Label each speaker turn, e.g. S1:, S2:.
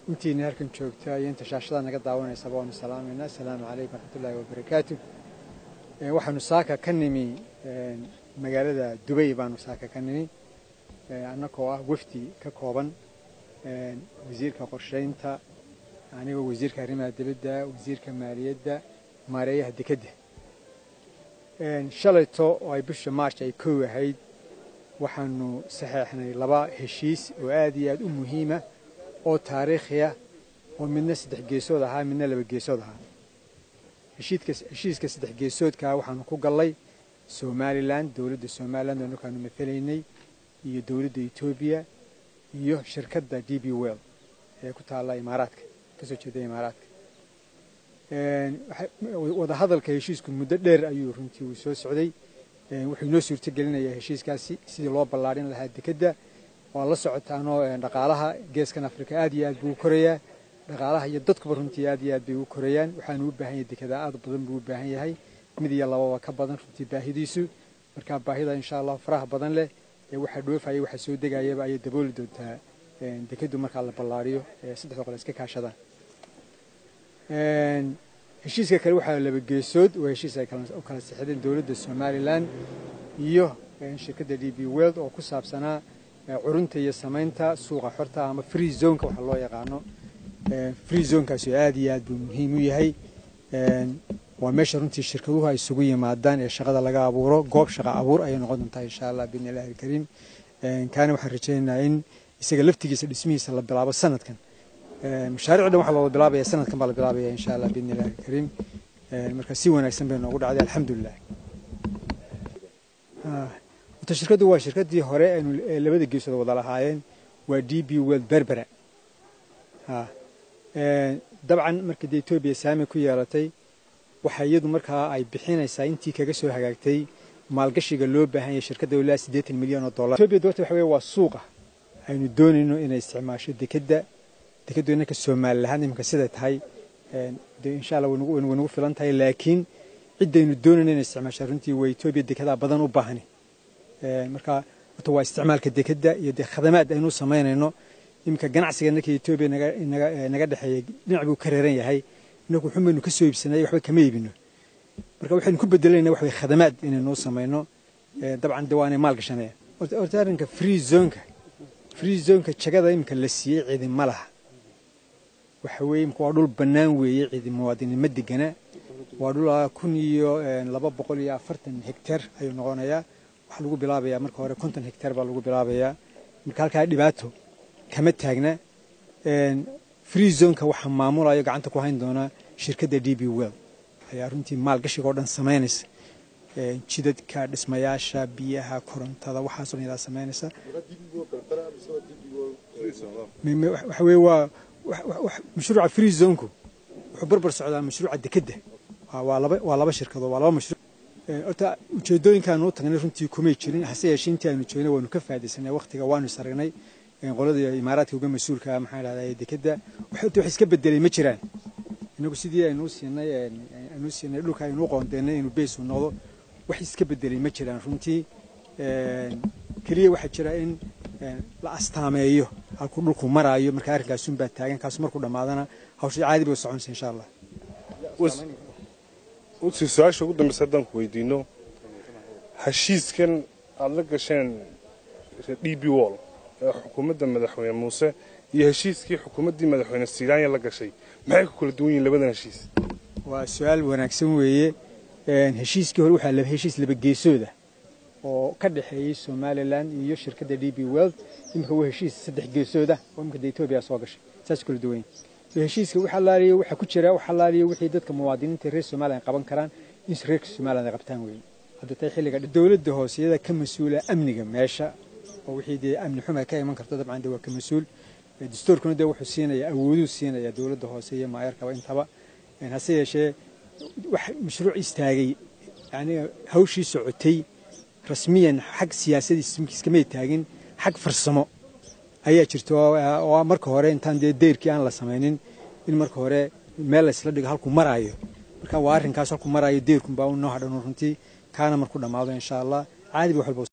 S1: intiina halkan joogta iyo inta shaashada naga daawanaysaba waanu salaamayna asalaamu calaykum waraxmatullaahi wabarakaatu waxaanu saaka ka nimi magaalada dubay baanu saaka ka nimi annagoo ah wafdi ka kooban wasiirka qorshaynta anigoo wasiirka arrimaha dibadda wasiirka maaliyadda maareeyaha dekedda shalayto oo ay bisha march ay kow ahayd waxaanu saxeexnay laba heshiis oo aad iyo aad u muhiima oo taariikhiya oo midna saddex geesood ahaa midna laba geesood ahaa heshiiska saddex geesoodkaa waxaanu ku gallay somalilan dowladda somalilan oo markaanu matalaynay iyo dowladda etoobiya iyo shirkadda d b well ee ku taalla imaaraadka kasoo jeeda imaaraadka wadahadalka heshiisku muddo dheer ayuu runtii uu soo socday wuxuu inoo suurto gelinayaa heshiiskaasi sidii loo ballaadhin lahaa dekedda waa la socotaanoo dhaqaalaha geeskan afrika aad iyo aad buu u korayaa dhaqaalaha iyo dadkuba runtii aad iyo aad bay u korayaan waxaanu u baahan yahay dekedaa aad badan buu u baahan yahay mid iyo lababa ka badan runtii baahidiisu marka baahida insha allah faraha badan leh ee waxaa dhoofaya waxaa soo degayaba ayay dabooli doontaa dekeddu markaa la ballaariyo ee saddexda qole iska kaashadaan heshiiska kale waxaa laba geesood oo heshiis ay u kala sixdeen dowladda somalilan iyo shirkadda d b world oo ku saabsanaa curunta iyo samaynta suuqa xorta ama free zoneka waxa loo yaqaano free zonekaasi oo aad iyo aad buu muhiim u yahay waa meesha runtii shirkaduhu ay isugu yimaadaan ee shaqada laga abuuro goob shaqa abuur ayay noqon doontaa insha allah biidni illahi alkariim kaana waxaan rajaynaynaa in isaga laftigiisa dhismihiisa la bilaabo sanadkan mashaariic dhan waxaa looga bilaabaya sanadkan baa la bilaabaya insha allah biidni illahi alkariim marka si wanaagsan bay noogu dhacday alxamdulilah wata shirkaddu waa shirkaddii hore aynu labada geesood wada lahaayeen waa d b world berbera dabcan markii dee etoobiya saami ku yeelatay waxa iyadu markaa ay bixinaysaa intii kaga soo hagaagtay maalgashiga loo baahan yahay shirkadda ilaa siddeetan milyan oo dollar etoobiya doorta waxa weye waa suuqa aynu doonayno inay isticmaasho dekedda dekeddu innanka soomaali lahaan iminka siday tahay de insha allah way nagu filan tahay laakiin ciddaynu doonayno inay isticmaasho runtii waa etoobiya dekedaa badan u baahani marka horta waa isticmaalka dekedda iyo dee khadamaad aynu samaynayno iminka ganacsiga innanka etoobiya naga dhexeeya dhinac buu ka reeran yahay inagu xun baynu ka soo iibsanay waxba kama iibino marka waxaynu ku bedelayna wax way khadamaad inaynuu samayno dabcan de waanay maal gashanaya horta arrinka free zoneka free zoneka jagada iminka la siiyey cidi ma laha waxa weeye imika waa dhul bannaan weeye cidi muwaadinimo degana waa dhul kun iyo laba boqol iyo afartan hektar ayuu noqonayaa waxaa lagu bilaabayaa marka hore konton hektar baa lagu bilaabayaa marka halkaa dhibaato kama taagna free zoneka waxaa maamulayo gacanta ku hayn doonaa shirkadda d b well ayaa runtii maalgashiga oo dhan samaynaysa jidadka dhismayaasha biyaha korontada waxaasoo dhan yadaa samaynaysa waxa weye waa mashruuca free zonku wuxuu barbar socdaa mashruuca dekedda waa laba waa laba shirkadood waa laba mashruuc horta ujeedooyinkaanu u tagnay runtii kumay jirin hase yeeshee intii aanu joognay waanu ka faa'idaysanay waqtiga waanu isaragnay qolada imaaraadka uga mas-uulka maxaa dhahdaa dekedda wax iska bedelay ma jiraan inagu sidii aynuu siinay aynuu siinay dhulka aynuu qoondeynay inuu beys uu noqdo wax iska bedelay ma jiraan runtii keliya waxaa jira in la astaameeyo halkuu dhulku maraayo marka arrinkaasun baa taagan kaasu markuu dhammaadana hawsha caadi bay u soconaysa insha allah
S2: usi su-aasha ugu dambeysa haddaan ku weydiino heshiiskan aada la gasheen d b wall ee xukuumadda madaxweyne muuse iyo heshiiskii xukuumaddii madaxweyne silaanya la gashay maxay ku kala duwan yihiin labadan heshiis
S1: waa su-aal wanaagsan weeye heshiiskii hore waxaa laba heshiis laba geesooda oo ka dhexeeyey somalilan iyo shirkadda d b world iminka waa heshiis saddex geesooda oo iminka de etoobiya soo gashay saas kala duwan heshiiska wax allaaliyo waxaa ku jira wax allaaliyo wixii dadka muwaadiniinta reer somalilan qaban karaan in reerka somalilan ay qabtaan weeye hadda tay xilliga dowladda hoose iyada ka mas-uula amniga meesha oo wixii dee amni xuma ka iman karto dabcan de waa ka mas-uul dastuurkuna dee wuxuu siinaya awooduu siinaya dowladda hoose iyo maayarkaba intaba hase yeeshee wax mashruuc istaagay yani hawshii socotay rasmiyan xag siyaasadiiskamay taagin xag farsamo ayaa jirta oo marka hore intaan dee deyrkii aan la samaynin in marka hore meel laysla dhigo halkuu maraayo marka waa arrinkaas halkuu maraayo deyrkunbaa u noo hadhan runtii kaana markuu dhammaado insha allah caadi ba wax walba